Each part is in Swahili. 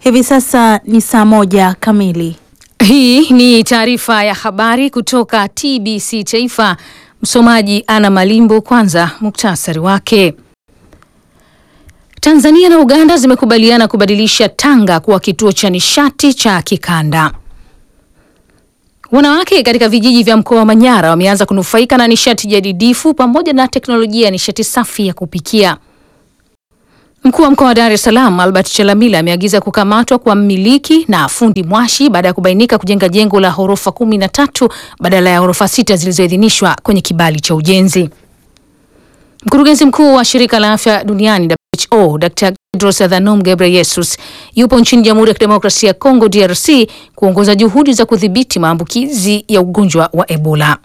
Hivi sasa ni saa moja kamili. Hii ni taarifa ya habari kutoka TBC Taifa. Msomaji Ana Malimbo. Kwanza muktasari wake. Tanzania na Uganda zimekubaliana kubadilisha Tanga kuwa kituo cha nishati cha kikanda. Wanawake katika vijiji vya mkoa wa Manyara wameanza kunufaika na nishati jadidifu pamoja na teknolojia ya nishati safi ya kupikia. Mkuu wa mkoa wa Dar es Salaam Albert Chalamila ameagiza kukamatwa kwa mmiliki na fundi mwashi baada ya kubainika kujenga jengo la ghorofa kumi na tatu badala ya ghorofa sita zilizoidhinishwa kwenye kibali cha ujenzi. Mkurugenzi mkuu wa shirika la afya duniani WHO Dr. Tedros Adhanom Ghebreyesus yupo nchini Jamhuri ya Kidemokrasia ya Kongo DRC kuongoza juhudi za kudhibiti maambukizi ya ugonjwa wa Ebola.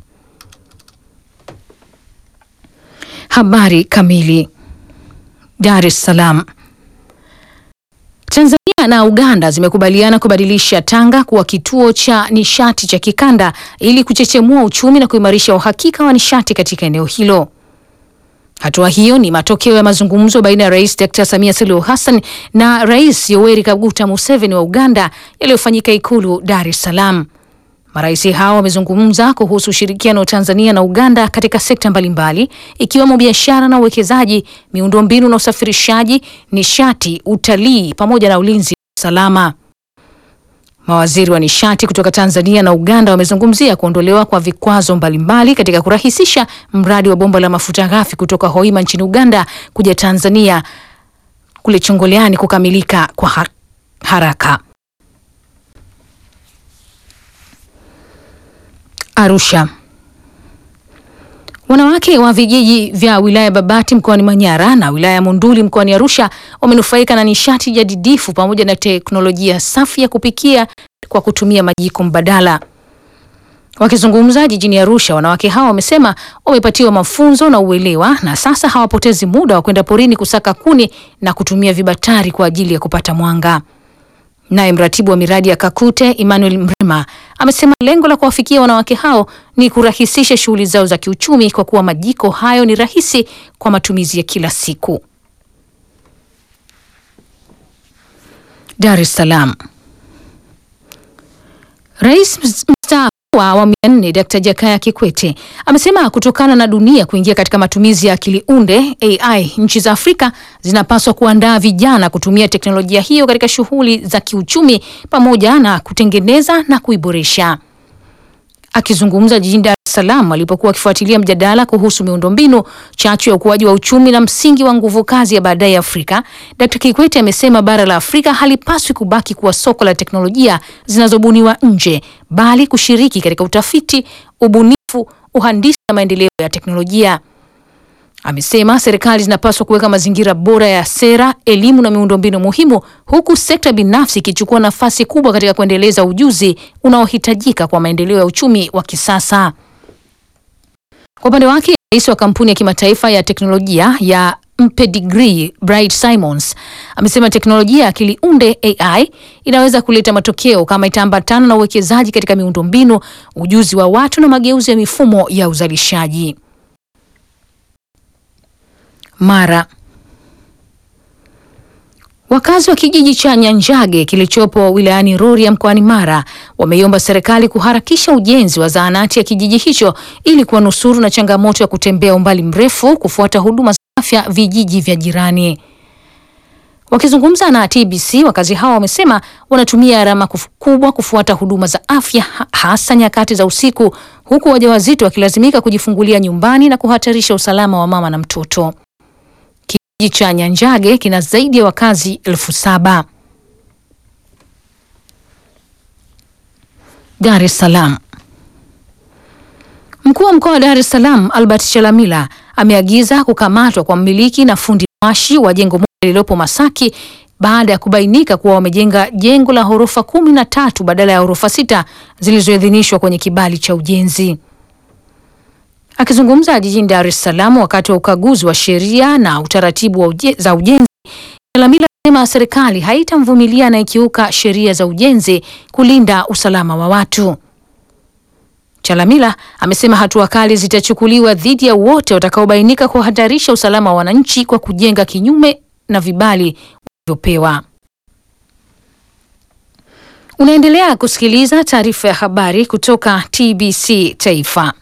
Habari kamili. Dar es Salaam. Tanzania na Uganda zimekubaliana kubadilisha Tanga kuwa kituo cha nishati cha kikanda ili kuchechemua uchumi na kuimarisha uhakika wa nishati katika eneo hilo. Hatua hiyo ni matokeo ya mazungumzo baina ya Rais Dr. Samia Suluhu Hassan na Rais Yoweri Kaguta Museveni wa Uganda yaliyofanyika Ikulu Dar es Salaam. Marais hao wamezungumza kuhusu ushirikiano wa Tanzania na Uganda katika sekta mbalimbali ikiwemo biashara na uwekezaji, miundombinu na usafirishaji, nishati, utalii pamoja na ulinzi na usalama. Mawaziri wa nishati kutoka Tanzania na Uganda wamezungumzia kuondolewa kwa vikwazo mbalimbali katika kurahisisha mradi wa bomba la mafuta ghafi kutoka Hoima nchini Uganda kuja Tanzania kule Chongoleani kukamilika kwa har haraka. Arusha. Wanawake wa vijiji vya wilaya Babati mkoani Manyara na wilaya ya Monduli mkoani Arusha wamenufaika na nishati jadidifu pamoja na teknolojia safi ya kupikia kwa kutumia majiko mbadala. Wakizungumza jijini Arusha, wanawake hao wamesema wamepatiwa mafunzo na uelewa na sasa hawapotezi muda wa kwenda porini kusaka kuni na kutumia vibatari kwa ajili ya kupata mwanga. Naye mratibu wa miradi ya Kakute Emmanuel Mrema amesema lengo la kuwafikia wanawake hao ni kurahisisha shughuli zao za kiuchumi kwa kuwa majiko hayo ni rahisi kwa matumizi ya kila siku. Dar es Salaam. Rais mstaafu wa awamu ya nne Dkt. Jakaya Kikwete amesema kutokana na dunia kuingia katika matumizi ya akili unde AI, nchi za Afrika zinapaswa kuandaa vijana kutumia teknolojia hiyo katika shughuli za kiuchumi pamoja na kutengeneza na kuiboresha. Akizungumza jijini Dar es Salaam alipokuwa akifuatilia mjadala kuhusu miundombinu, chachu ya ukuaji wa uchumi na msingi wa nguvu kazi ya baadaye Afrika, Dkt. Kikwete amesema bara la Afrika halipaswi kubaki kuwa soko la teknolojia zinazobuniwa nje, bali kushiriki katika utafiti, ubunifu, uhandisi na maendeleo ya teknolojia. Amesema serikali zinapaswa kuweka mazingira bora ya sera, elimu na miundombinu muhimu, huku sekta binafsi ikichukua nafasi kubwa katika kuendeleza ujuzi unaohitajika kwa maendeleo ya uchumi wa kisasa. Kwa upande wake, rais wa kampuni ya kimataifa ya teknolojia ya Mpedigri Bright Simons amesema teknolojia ya akili unde AI inaweza kuleta matokeo kama itaambatana na uwekezaji katika miundombinu, ujuzi wa watu na mageuzi ya mifumo ya uzalishaji. Mara. Wakazi wa kijiji cha Nyanjage kilichopo wilayani Rorya mkoani Mara wameiomba serikali kuharakisha ujenzi wa zahanati ya kijiji hicho ili kuwanusuru na changamoto ya kutembea umbali mrefu kufuata huduma za afya vijiji vya jirani. Wakizungumza na TBC, wakazi hao wamesema wanatumia gharama kubwa kufuata huduma za afya hasa nyakati za usiku, huku wajawazito wakilazimika kujifungulia nyumbani na kuhatarisha usalama wa mama na mtoto. Kijiji cha Nyanjage kina zaidi ya wakazi elfu saba. Dar es Salaam. Mkuu wa mkoa wa Dar es Salaam Albert Chalamila ameagiza kukamatwa kwa mmiliki na fundi mwashi wa jengo moja lililopo Masaki baada ya kubainika kuwa wamejenga jengo la ghorofa kumi na tatu badala ya ghorofa sita zilizoidhinishwa kwenye kibali cha ujenzi. Akizungumza jijini Dar es Salaam wakati wa ukaguzi wa sheria na utaratibu wa uje, za ujenzi, Chalamila amesema serikali haitamvumilia anayekiuka sheria za ujenzi kulinda usalama wa watu. Chalamila amesema hatua kali zitachukuliwa dhidi ya wote watakaobainika kuhatarisha usalama wa wananchi kwa kujenga kinyume na vibali walivyopewa. Unaendelea kusikiliza taarifa ya habari kutoka TBC Taifa.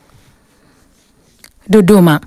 Dodoma.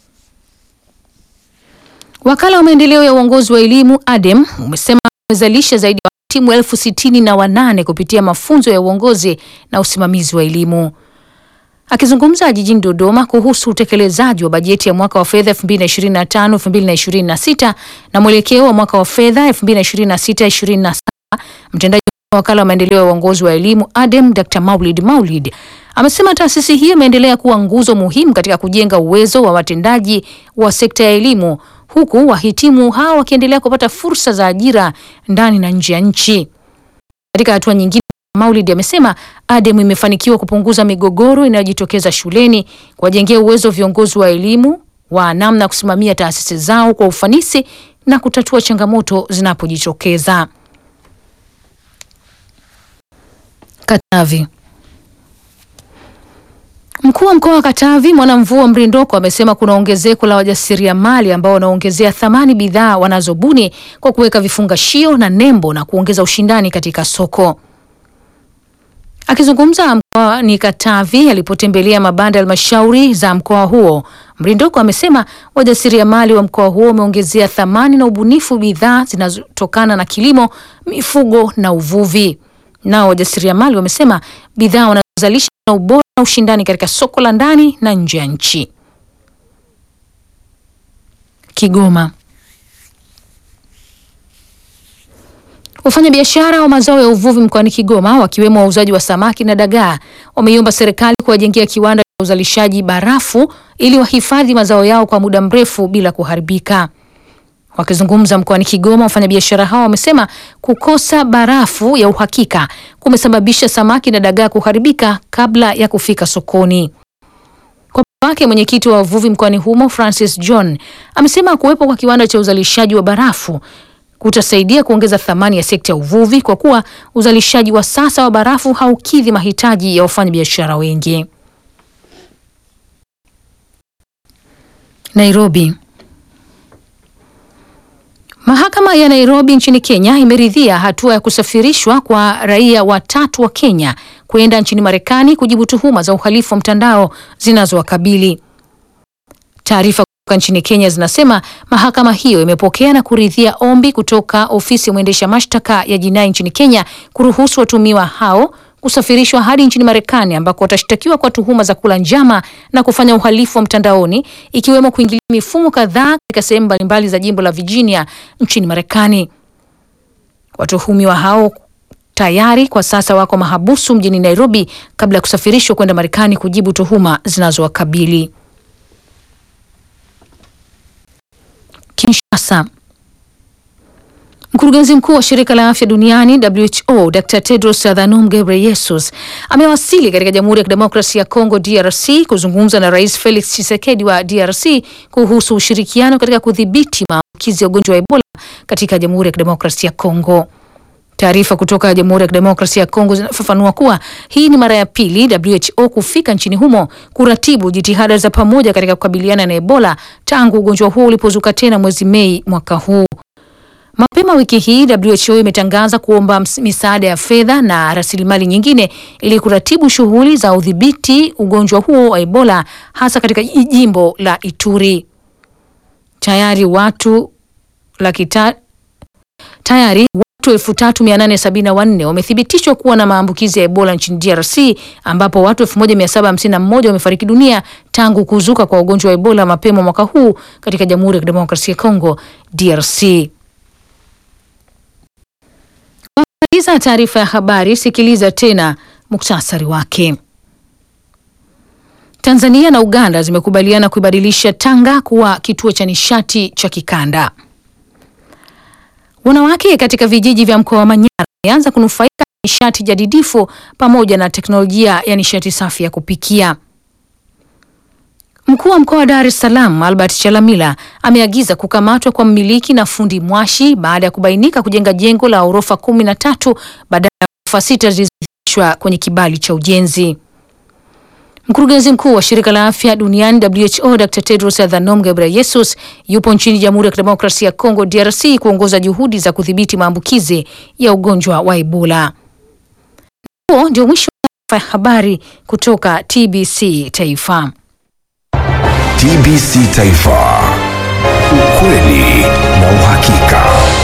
Wakala wa maendeleo ya uongozi wa elimu ADEM umesema umezalisha zaidi ya timu elfu sitini na wanane kupitia mafunzo ya uongozi na usimamizi wa elimu. Akizungumza jijini Dodoma kuhusu utekelezaji wa bajeti ya mwaka wa fedha 2025-2026 na mwelekeo wa mwaka wa fedha 2026-2027, mtendaji wa wakala wa maendeleo ya uongozi wa elimu ADEM Dr. Maulid Maulid amesema taasisi hiyo imeendelea kuwa nguzo muhimu katika kujenga uwezo wa watendaji wa sekta ya elimu huku wahitimu hao wakiendelea kupata fursa za ajira ndani na nje ya nchi. Katika hatua nyingine, Maulid amesema ADEM imefanikiwa kupunguza migogoro inayojitokeza shuleni, kuwajengea uwezo viongozi wa elimu wa namna ya kusimamia taasisi zao kwa ufanisi na kutatua changamoto zinapojitokeza. Katavi. Mkuu wa mkoa wa Katavi Mwanamvua Mrindoko amesema kuna ongezeko la wajasiriamali ambao wanaongezea thamani bidhaa wanazobuni kwa kuweka vifungashio na nembo na kuongeza ushindani katika soko. Akizungumza mkoani Katavi alipotembelea mabanda ya halmashauri za mkoa huo, Mrindoko amesema wajasiriamali wa mkoa huo wameongezea thamani na ubunifu bidhaa zinazotokana na kilimo, mifugo na uvuvi. Nao wajasiriamali wamesema bidhaa wanazozalisha na ubora na ushindani katika soko la ndani na nje ya nchi. Kigoma. Wafanyabiashara wa mazao ya uvuvi mkoani Kigoma wakiwemo wauzaji wa samaki na dagaa wameiomba serikali kuwajengea kiwanda cha uzalishaji barafu ili wahifadhi mazao yao kwa muda mrefu bila kuharibika. Wakizungumza mkoani Kigoma, wafanyabiashara hao wamesema kukosa barafu ya uhakika kumesababisha samaki na dagaa kuharibika kabla ya kufika sokoni. Kwa upande wake, mwenyekiti wa wavuvi mkoani humo Francis John amesema kuwepo kwa kiwanda cha uzalishaji wa barafu kutasaidia kuongeza thamani ya sekta ya uvuvi kwa kuwa uzalishaji wa sasa wa barafu haukidhi mahitaji ya wafanyabiashara wengi. Nairobi. Mahakama ya Nairobi nchini Kenya imeridhia hatua ya kusafirishwa kwa raia watatu wa Kenya kwenda nchini Marekani kujibu tuhuma za uhalifu wa mtandao zinazowakabili. Taarifa kutoka nchini Kenya zinasema mahakama hiyo imepokea na kuridhia ombi kutoka ofisi ya mwendesha mashtaka ya jinai nchini Kenya kuruhusu watumiwa hao kusafirishwa hadi nchini Marekani ambako watashtakiwa kwa tuhuma za kula njama na kufanya uhalifu wa mtandaoni ikiwemo kuingilia mifumo kadhaa katika sehemu mbalimbali za jimbo la Virginia nchini Marekani. Watuhumiwa hao tayari kwa sasa wako mahabusu mjini Nairobi kabla ya kusafirishwa kwenda Marekani kujibu tuhuma zinazowakabili. Kinshasa. Mkurugenzi mkuu wa shirika la afya duniani WHO Dr Tedros Adhanom Ghebreyesus amewasili katika Jamhuri ya Kidemokrasia ya Kongo DRC kuzungumza na Rais Felix Tshisekedi wa DRC kuhusu ushirikiano katika kudhibiti maambukizi ya ugonjwa wa Ebola katika Jamhuri ya Kidemokrasia ya Kongo. Taarifa kutoka Jamhuri ya Kidemokrasia ya Kongo zinafafanua kuwa hii ni mara ya pili WHO kufika nchini humo kuratibu jitihada za pamoja katika kukabiliana na Ebola tangu ugonjwa huo ulipozuka tena mwezi Mei mwaka huu. Mapema wiki hii WHO imetangaza kuomba misaada ya fedha na rasilimali nyingine ili kuratibu shughuli za udhibiti ugonjwa huo wa Ebola hasa katika jimbo la Ituri. Tayari watu laki tayari watu 3874 wamethibitishwa kuwa na maambukizi ya Ebola nchini DRC ambapo watu 1751 wamefariki dunia tangu kuzuka kwa ugonjwa wa Ebola mapema mwaka huu katika Jamhuri ya Kidemokrasia ya Kongo DRC. Sikiliza taarifa ya habari, sikiliza tena muktasari wake. Tanzania na Uganda zimekubaliana kuibadilisha Tanga kuwa kituo cha nishati cha kikanda. Wanawake katika vijiji vya mkoa wa Manyara wameanza kunufaika na nishati jadidifu pamoja na teknolojia ya nishati safi ya kupikia. Mkuu wa mkoa wa Dar es Salaam Albert Chalamila ameagiza kukamatwa kwa mmiliki na fundi mwashi baada ya kubainika kujenga jengo la ghorofa kumi na tatu badala ya ghorofa sita zilizoidhinishwa kwenye kibali cha ujenzi. Mkurugenzi mkuu wa shirika la afya duniani WHO Dr Tedros Adhanom Ghebreyesus yupo nchini Jamhuri ya Kidemokrasia ya Kongo DRC kuongoza juhudi za kudhibiti maambukizi ya ugonjwa wa Ebola. huo ndio mwisho wa taarifa ya habari kutoka TBC Taifa. TBC Taifa, ukweli na uhakika.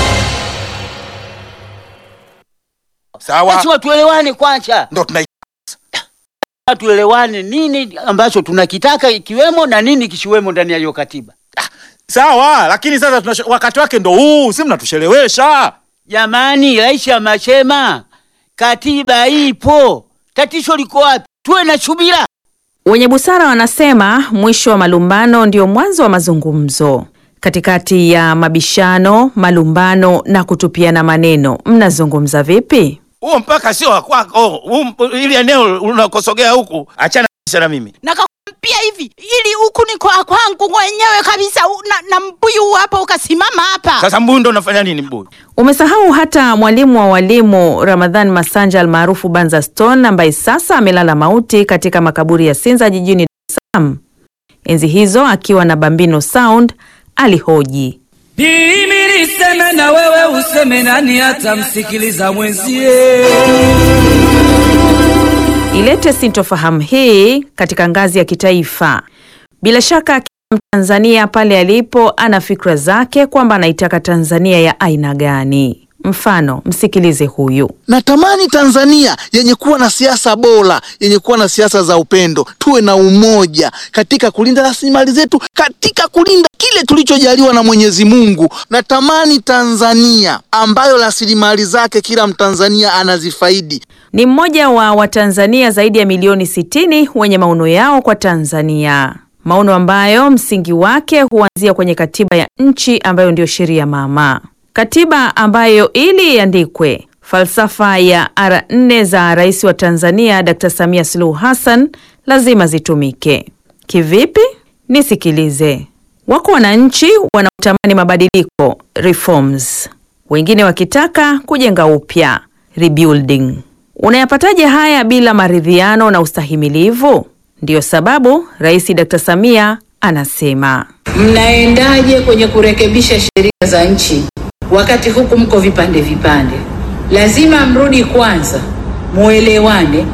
Sawa, Lazima tuelewane kwanza, ndo tuna tuelewane nini ambacho tunakitaka ikiwemo na nini kisiwemo ndani ya hiyo katiba. sawa, lakini sasa tunashe, wakati wake ndo huu, si mnatushelewesha. Jamani, rais amesema katiba ipo, tatizo liko wapi? Tuwe na subira. Wenye busara wanasema mwisho wa malumbano ndio mwanzo wa mazungumzo. Katikati ya mabishano, malumbano na kutupiana maneno, mnazungumza vipi? Huo mpaka sio wa kwako, huu mp- ili eneo unakosogea huku, achana kabisa na mimi. Nakakwambia hivi ili huku ni kwa kwangu mwenyewe kabisa u- na, na mbuyu hapa ukasimama hapa. Sasa mbuyu ndo unafanya nini mbuyu? Umesahau hata mwalimu wa walimu Ramadhan Masanja almaarufu Banza Stone ambaye sasa amelala mauti katika makaburi ya Sinza jijini Dar es Salaam. Enzi hizo akiwa na Bambino Sound alihoji Mimi niseme na wewe useme, nani atamsikiliza mwenzie? ilete sintofahamu hii katika ngazi ya kitaifa. Bila shaka kila Mtanzania pale alipo ana fikra zake kwamba anaitaka Tanzania ya aina gani. Mfano, msikilize huyu. Natamani Tanzania yenye kuwa na siasa bora, yenye kuwa na siasa za upendo, tuwe na umoja katika kulinda rasilimali zetu, katika kulinda kile tulichojaliwa na Mwenyezi Mungu. Natamani Tanzania ambayo rasilimali zake kila Mtanzania anazifaidi. Ni mmoja wa Watanzania zaidi ya milioni 60 wenye maono yao kwa Tanzania, maono ambayo msingi wake huanzia kwenye katiba ya nchi ambayo ndiyo sheria mama, katiba ambayo ili iandikwe, falsafa ya ara nne za rais wa Tanzania Dr. Samia Suluhu Hassan lazima zitumike. Kivipi? Nisikilize. Wako wananchi wanaotamani mabadiliko reforms, wengine wakitaka kujenga upya rebuilding. Unayapataje haya bila maridhiano na ustahimilivu? Ndiyo sababu Rais Dr. Samia anasema Mnaendaje kwenye kurekebisha sheria za nchi wakati huku mko vipande vipande? Lazima mrudi kwanza, muelewane,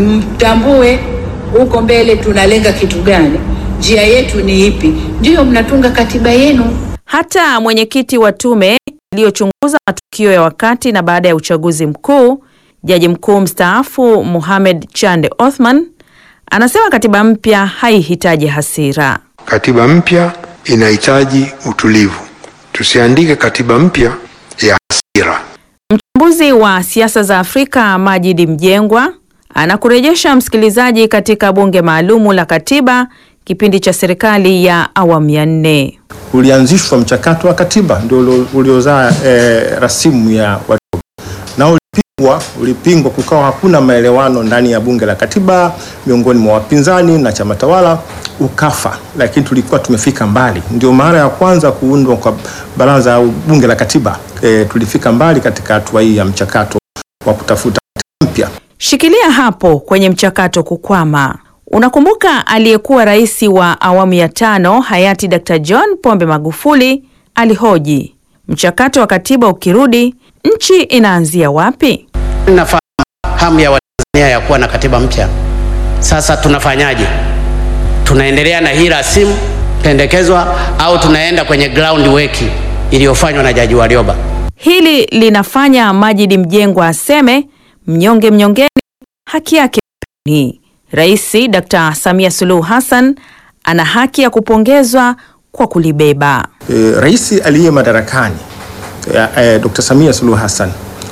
mtambue huko mbele tunalenga kitu gani, njia yetu ni ipi, ndiyo mnatunga katiba yenu. hata mwenyekiti wa tume iliyochunguza matukio ya wakati na baada ya uchaguzi mkuu, jaji mkuu mstaafu Mohamed Chande Othman anasema katiba mpya haihitaji hasira. Katiba mpya inahitaji utulivu. Tusiandike katiba mpya ya hasira. Mchambuzi wa siasa za Afrika Majidi Mjengwa anakurejesha msikilizaji katika bunge maalumu la katiba kipindi cha serikali ya awamu ya nne. ulianzishwa mchakato wa katiba ndio ulio- uliozaa eh, rasimu ya watoto na ulipingwa, ulipingwa, kukawa hakuna maelewano ndani ya bunge la katiba miongoni mwa wapinzani na chama tawala, ukafa. Lakini tulikuwa tumefika mbali, ndio mara ya kwanza kuundwa kwa baraza au bunge la katiba. Eh, tulifika mbali katika hatua hii ya mchakato wa kutafuta katiba mpya. Shikilia hapo kwenye mchakato kukwama. Unakumbuka aliyekuwa rais wa awamu ya tano hayati Dr. John Pombe Magufuli alihoji, mchakato wa katiba ukirudi, nchi inaanzia wapi? Nafahamu hamu ya Watanzania ya kuwa na katiba mpya. Sasa tunafanyaje? Tunaendelea na hii rasimu pendekezwa au tunaenda kwenye ground work iliyofanywa na Jaji Warioba? Hili linafanya Majidi Mjengwa aseme mnyonge mnyongeni, haki yake ni Rais Dr. Samia Suluhu Hassan ana haki ya kupongezwa kwa kulibeba. e, rais aliye madarakani e, e, Dr. Samia Suluhu Hassan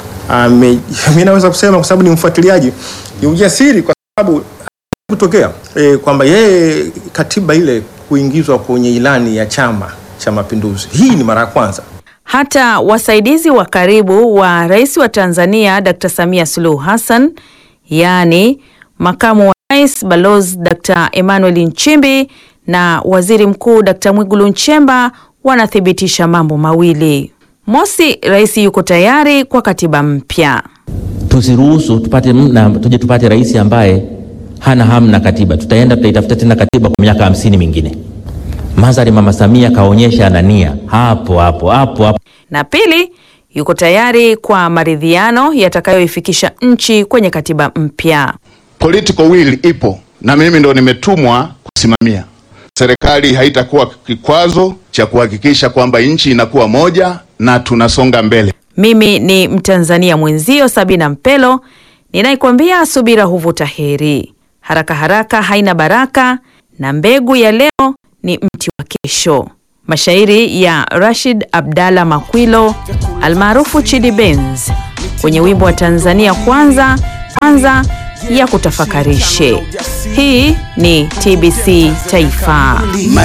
ame, mimi naweza kusema kwa sababu ni mfuatiliaji, ni ujasiri kwa sababu kutokea e, kwamba yeye katiba ile kuingizwa kwenye ilani ya Chama cha Mapinduzi, hii ni mara ya kwanza. Hata wasaidizi wa karibu wa rais wa Tanzania Dr. Samia Suluhu Hassan, yaani makamu wa rais Balozi Dr. Emmanuel Nchimbi na waziri mkuu Dr. Mwigulu Nchemba wanathibitisha mambo mawili. Mosi, rais yuko tayari kwa katiba mpya. tusiruhusu tupate na tuje tupate rais ambaye hana hamu na katiba. Tutaenda tutaitafuta tena katiba kwa miaka hamsini mingine. Madhari Mama Samia kaonyesha ana nia hapo hapo hapo hapo. Na pili, yuko tayari kwa maridhiano yatakayoifikisha nchi kwenye katiba mpya. Political will ipo na mimi ndo nimetumwa kusimamia. Serikali haitakuwa kikwazo cha kuhakikisha kwamba nchi inakuwa moja na tunasonga mbele. Mimi ni Mtanzania mwenzio Sabina Mpelo ninaikwambia subira huvuta heri, haraka haraka haina baraka, na mbegu ya leo ni mti wa kesho. Mashairi ya Rashid Abdalla Makwilo almaarufu Chidi Benz kwenye wimbo wa Tanzania kwanza kwanza ya kutafakarishe. Hii ni TBC Taifa.